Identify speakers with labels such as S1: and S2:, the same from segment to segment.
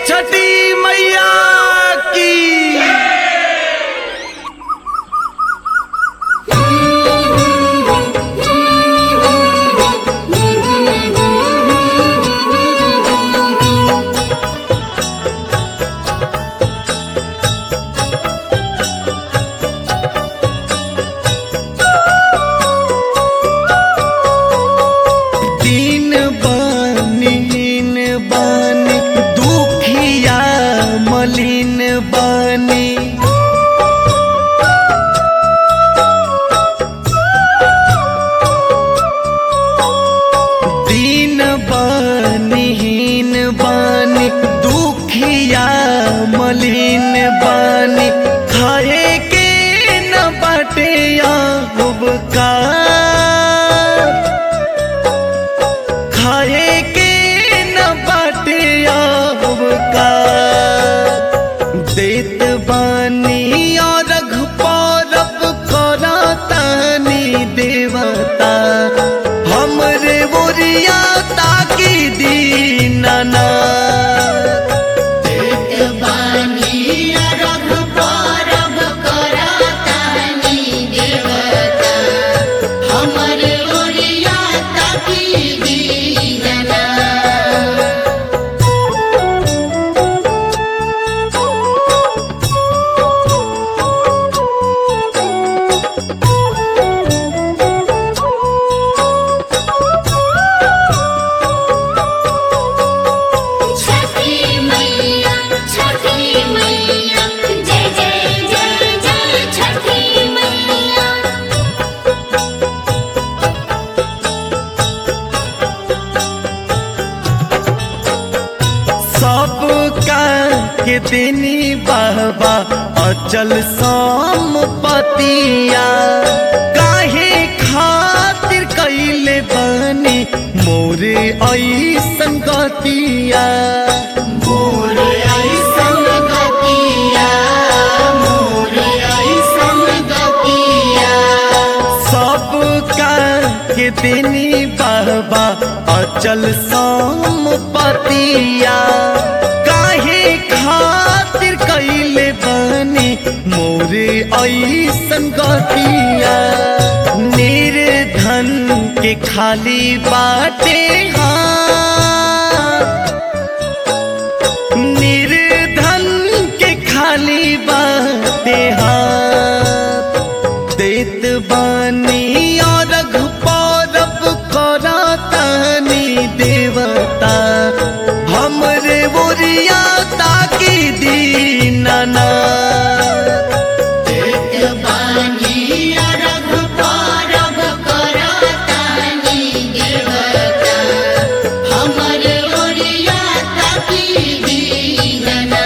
S1: छठी मैया की दिन बानी हीन बानी दुखिया मलिन बानी दिन बानी हीन बानी दुखिया मलिन बानी खाए के न बाटे अब का खाए के न बाटे अब का देत बानी और रघुपरब करतानी देवता हमरे बोरिया ताकी दीनाना
S2: छठी मैया छठी मैया जय जय जय जय छठी मैया
S1: सबका के देनी बाबा अचल संपतिया काहे खातिर कैले बनी मोरे ऐसन गतिया
S2: मोरे ऐसन गतिया मोरे ऐसन गतिया
S1: सबका के देनी बाबा अचल संपतिया काहे खातिर कैले बनी मोरे ऐसन गतिया निर्धन के खाली बाटे हाथ निर्धन के खाली बाटे हाथ देत बानी और रघुपरब करतानी देवता हमरे बोरिया ताकी दीनाना
S2: बानिया रघुपरब करतानी देवता हमर ओरिया ताकी दीनना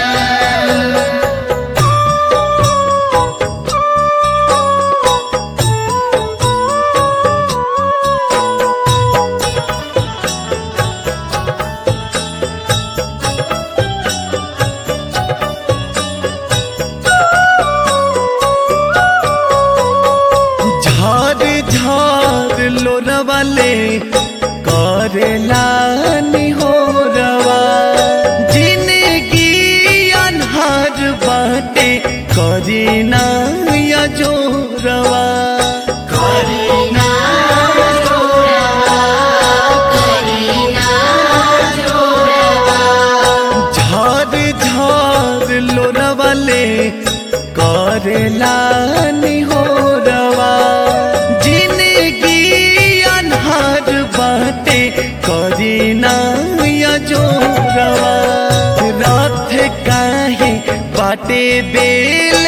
S1: झार झार लोरवाले करेला निहोरवा जिंदगी अनहार बाटे करीना या जोरवा
S2: करीना जोरवा करीना जोरवा
S1: झार झार लोरवाले करेला निहोरवा जिंदगी अनहार बाटे करीना या जोरवा रात काहे बाटे बेल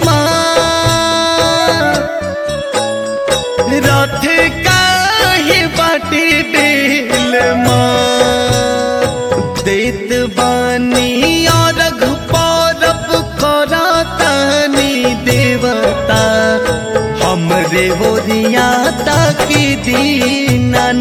S1: रथ काहे बाटे बेल देत बानी और रघुपरब करतानी देवता हमरे बोरिया ताकी दीनाना